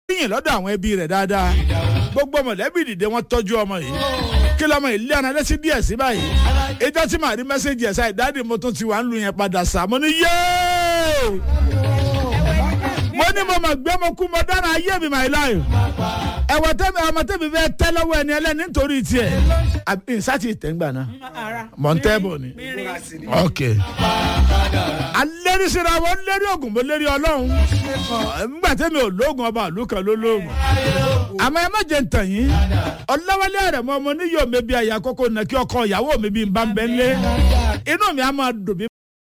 yìn lọ́dọ̀ àwọn ẹbí rẹ̀ dáadáa gbogbo mọ̀lẹ́bí dìde wọ́n tọ́jú ọmọ yìí kí lọ́mọ yìí lé ọ̀nà lẹ́sí díẹ̀ sí báyìí ìjọ tí màá rí mẹ́sẹ̀gì ẹ̀ sáì dáàdì mo tún ti wà ń lu yẹn padà sá mo ní yéé mo ní mo mọ̀ gbé mo kú mo dára ayé mi my life ẹ̀wọ̀n tẹ́mi ọmọ tẹ́mi fẹ́ tẹ́ lọ́wọ́ ẹni ẹlẹ́ni nítorí tiẹ̀ ìsátì tẹ́ngbà náà mọ̀ntẹ́bù ni ok alẹ́rìsíra wọn lérí oògùn mo lérí ọlọ́run nígbà tẹ́mi ò lóògùn ọba àlù kan ló lóògùn àmọ́ ẹ má jẹ́ ntàn yín ọlọ́wọ́lẹ́ rẹ̀ mọ́ ọmọ níyọ̀ mi bí àyà kókó nà kí ọkọ ìyàwó mi bí n bá ń bẹ́ ń lé inú mi á máa dùn bí.